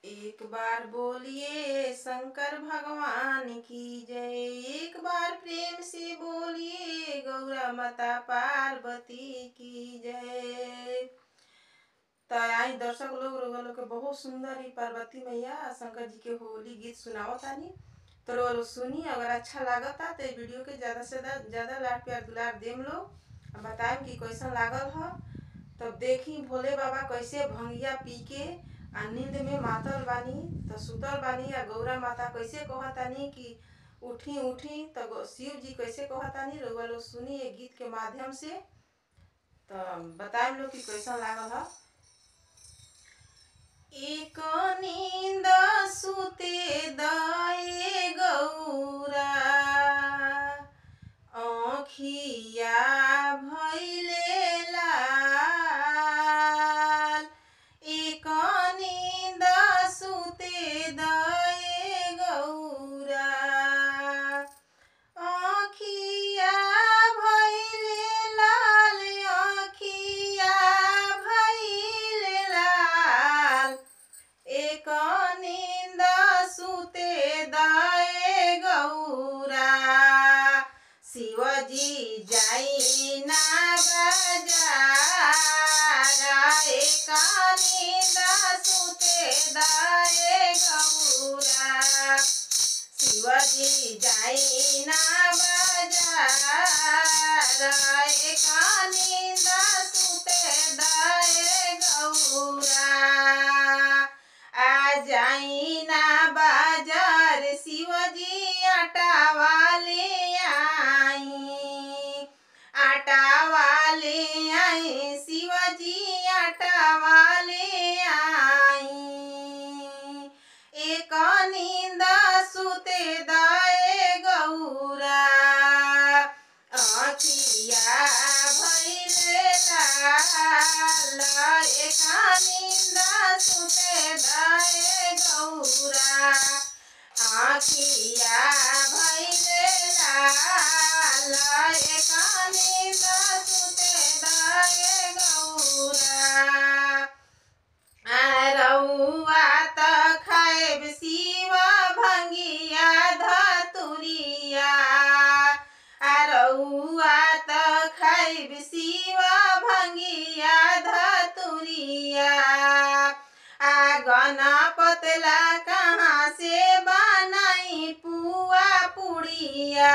एक बार बोलिए शंकर भगवान की जय एक बार प्रेम से बोलिए गौरा माता पार्वती की जय तो आई दर्शक लोग रोग लोग के बहुत सुंदर ही पार्वती मैया आ शंकर जी के होली गीत सुनावतानी तो रोग लोग सुनी अगर अच्छा लागता तो ये वीडियो के ज्यादा से ज्यादा लाड प्यार दुलार देम लोग आ बताएम कि कैसन लागल ह तब देखी भोले बाबा कैसे भंगिया पी के आ नींद में मातल बानी तो सुतल बानी आ गौरा माता कैसे कहतानी कि उठी उठी तो गौ- शिव जी कैसे कहतानी रउआ लोग सुनी ये गीत के माध्यम से तो बताएम लोग कि कैसन लागल ह एक नींद सुते दाए गौरा आँखिया भैले लाल एक नींद सुते दाए गौरा आँखिया भैले लाल आँखिया भैले लाल एक नींद सुते दाए गौरा शिवजी जाई ना बाजार एक नींद सुते दाए गौरा शिवजी जाई ना बाजार एक नींद सुते दाए गौरा आ जाई ना बाजार शिवजी आटा वाले आई आटा वाले आई शिवजी आटा वाले आई एक नींद सुते दाए गौरा आँखिया भैले लाल एक नींद सुते दाए गौरा आँखिया भैले लाल एक नींद सुते दाए गौरा रउआ त खाएब शिव भंगिया धतुरिया रउआ त खाएब शिव भंगिया धतुरिया आ गणपतला कहाँ से बनाई पुआ पुड़िया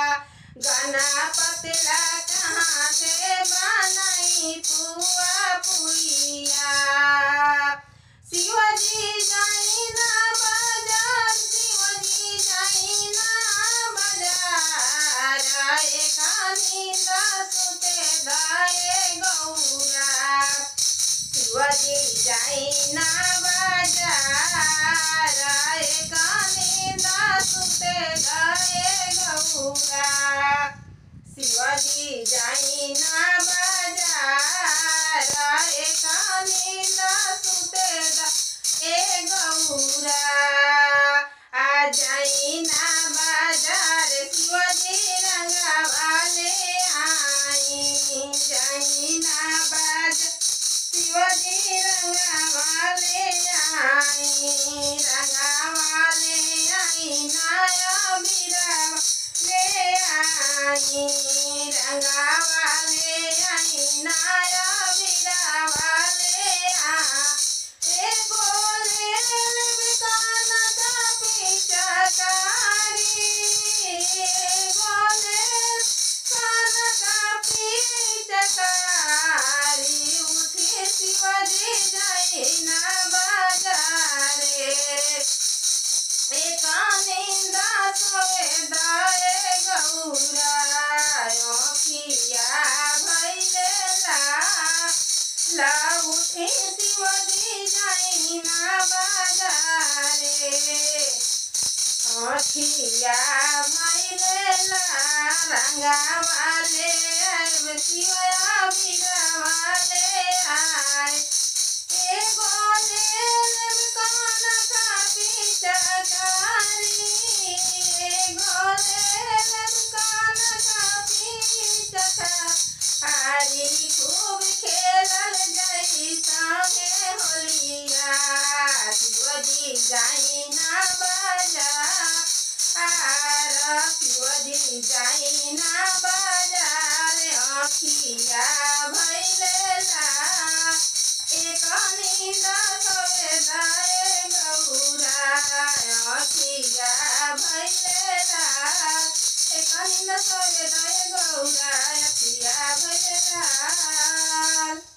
गणपतला कहाँ से बनाई पुआ पुड़िया शिवजी जाई ना बाजार शिवजी जाई ना बाजार एक नींद सुते दाए गौरा शिवजी जाई ना बाजार एक नींद सुते दाए गौरा शिवजी जाई ना बाजार एक नींद सुते दा ए गौरा आ जाई ना बाजार शिवजी रंगा वाले आई जाई ना बाजार शिवजी रंगा वाले आई रंगा वाले आई नाया बीरा ले आई रंगा वाले आई नाया बीरा वाले आ ए बोले बिकाना का पिचकारी बोले काना का पिचकारी उठे शिवजी जाई ना बाजारे एक निंदा सोए दाए गौरा अखिया भैले ला ला उठे शिवजी जाई ना बाजारे अखिया भैले ला रंगा वाले अब शिवया बिगा वाले आए ए बोले कान का पिचकारी ए बोले कान का पिचकारी खूब खेलल जाई संगे होलिया पिवजी जाई ना बाजार आर पिवजी जाई ना बाजार अखिया भैले ला एक नींद सोए दाए गौरा अखिया भैले ला एक नींद सोए दाए गौरा अखिया भैले ला